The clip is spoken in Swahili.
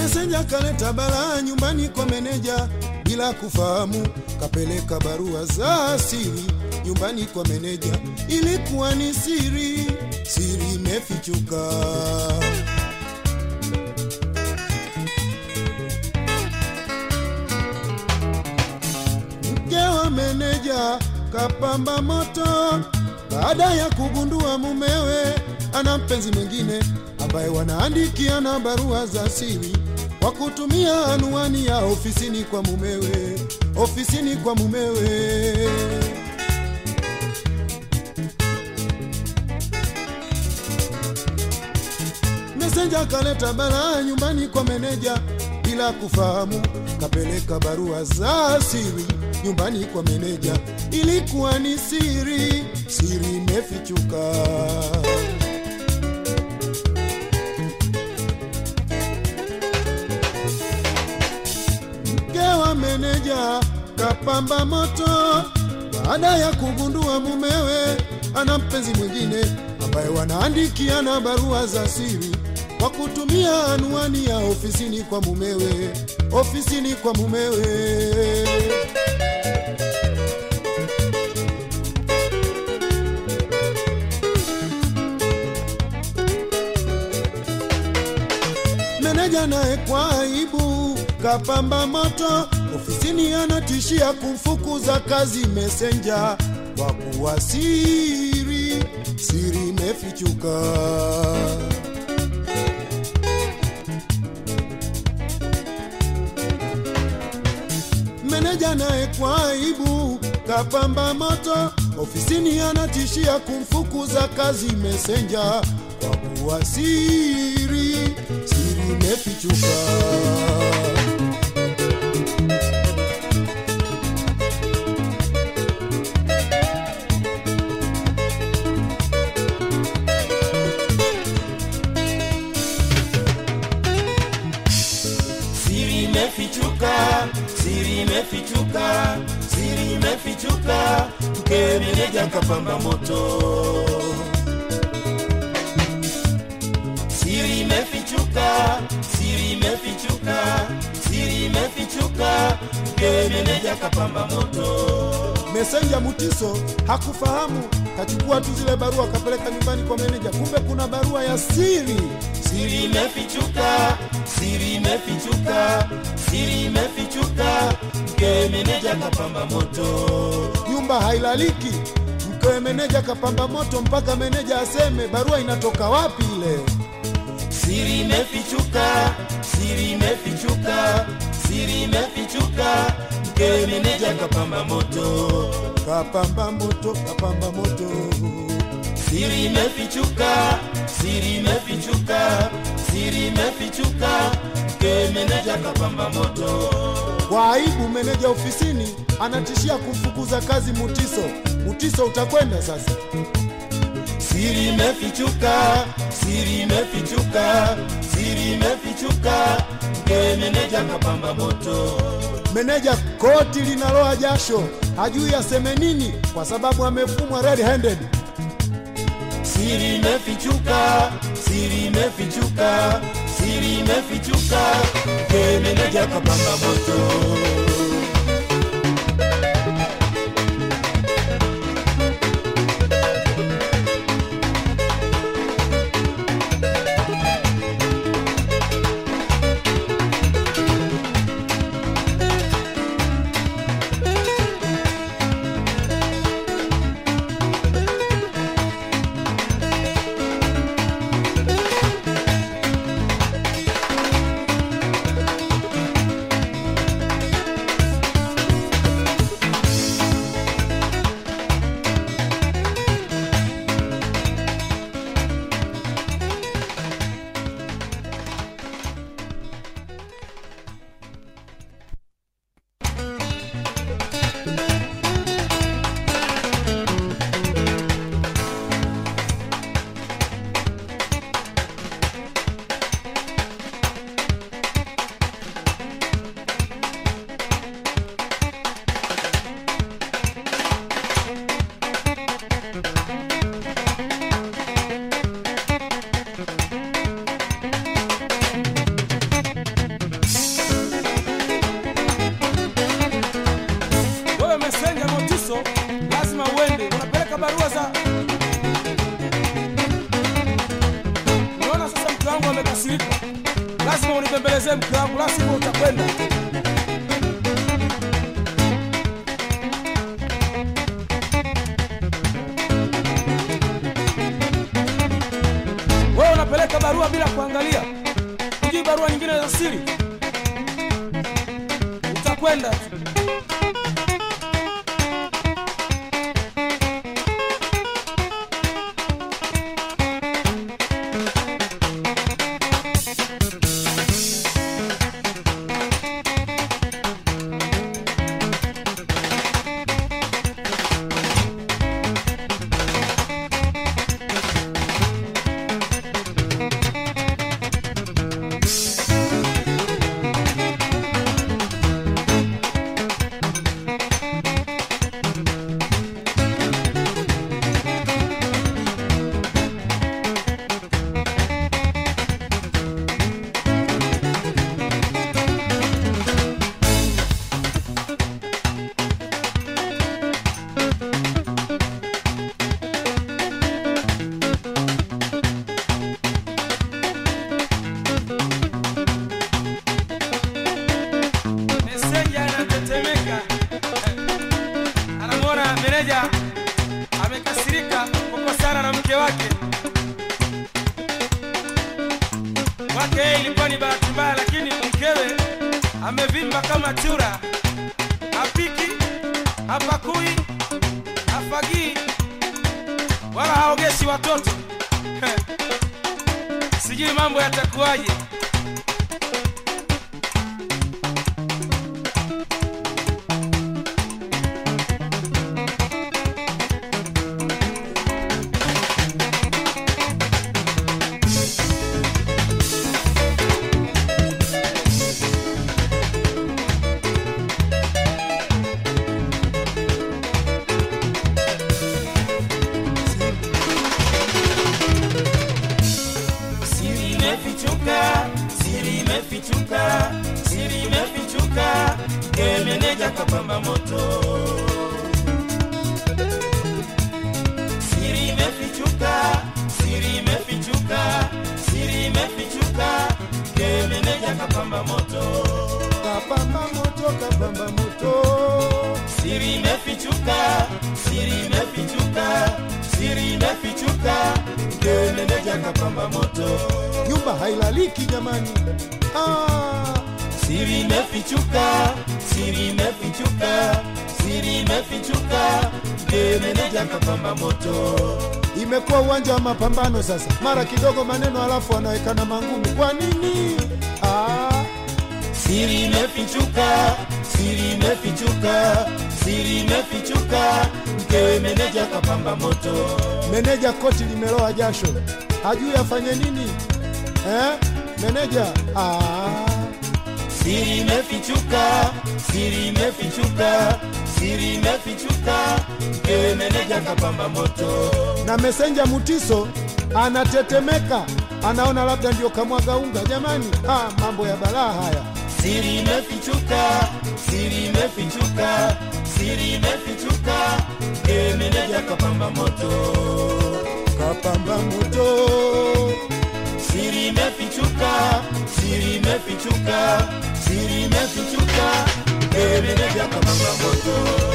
Mesenja kaleta balaa nyumbani kwa meneja bila kufahamu, kapeleka barua za siri nyumbani kwa meneja. Ilikuwa ni siri, siri imefichuka. Mke wa meneja kapamba moto baada ya kugundua mumewe ana mpenzi mwingine ambaye wanaandikiana barua za siri kwa kutumia anwani ya ofisini kwa mumewe, ofisini kwa mumewe. Mesenja kaleta balaa nyumbani kwa meneja bila kufahamu, kapeleka barua za siri nyumbani kwa meneja. Ilikuwa ni siri, siri imefichuka. Mke wa meneja kapamba moto baada ya kugundua mumewe ana mpenzi mwingine ambaye wanaandikiana barua za siri kwa kutumia anwani ya ofisini kwa mumewe, ofisini kwa mumewe. Meneja naye kwa aibu kapamba moto ofisini, anatishia kumfukuza kazi Mesenja kwa kuwa siri, siri imefichuka. Meneja naye kwa aibu kapamba moto ofisini, anatishia kumfukuza kazi Mesenja kwa kuwa siri, siri imefichuka. Siri imefichuka, siri imefichuka, siri imefichuka, mke meneja kapamba moto. Siri imefichuka, siri imefichuka, siri imefichuka, mke meneja kapamba moto. Mesenja Mutiso hakufahamu, kachukua tu zile barua kapeleka nyumbani kwa meneja, kumbe kuna barua ya siri. Siri imefichuka, siri imefichuka, siri imefichuka, mke meneja kapamba moto. Nyumba hailaliki, mkewe meneja kapamba moto mpaka meneja aseme barua inatoka wapi ile. Siri imefichuka, siri imefichuka, siri imefichuka, mke meneja kapamba moto. Kapamba moto, kapamba moto. Siri imefichuka, siri imefichuka, siri imefichuka, mke meneja kapamba moto. Kwa aibu, meneja ofisini anatishia kumfukuza kazi Mutiso. Mutiso, utakwenda sasa. Siri imefichuka, siri imefichuka, siri imefichuka, mke meneja kapamba moto. Meneja koti linaloa jasho, hajui aseme nini kwa sababu amefumwa red handed. Siri imefichuka, siri imefichuka, siri imefichuka, mke meneja kapamba moto. lazima unibembelezee mke wangu, la sivyo utakwenda. Wewe unapeleka barua bila kuangalia, hujui barua nyingine za siri, utakwenda tu. meseja anatetemeka, anamwona meneja amekasirika kukosana na mke wake. Kwake yeye ilikuwa ni bahati mbaya, lakini mkewe amevimba kama chura, hapiki, hapakui, hafagii wala haogeshi watoto. Sijui mambo yatakuwaje. Siri imefichuka, siri imefichuka, siri imefichuka, ke meneja kapamba moto. Siri imefichuka, siri imefichuka, siri imefichuka, ke meneja kapamba moto. kapamba moto kapamba moto Siri imefichuka, siri imefichuka, siri imefichuka, ke meneja kapamba moto. nyumba hailaliki jamani ah, Siri imefichuka, siri imefichuka, siri imefichuka, ndiye meneja kapamba moto. imekuwa uwanja wa mapambano sasa mara kidogo maneno alafu anawekana mangumi kwa nini ah, Siri imefichuka, siri imefichuka, siri imefichuka, mkewe meneja kapamba moto. meneja koti limeloa jasho hajui afanye nini eh? meneja ah, Siri imefichuka, siri imefichuka, siri imefichuka, mkewe meneja kapamba moto. na mesenja mutiso anatetemeka anaona labda ndio kamwaga unga jamani ah, mambo ya balaa haya Siri imefichuka, siri imefichuka, siri imefichuka, mkewe meneja kapamba moto. kapamba moto Siri imefichuka, siri imefichuka, siri imefichuka, ewe meneja kapamba moto.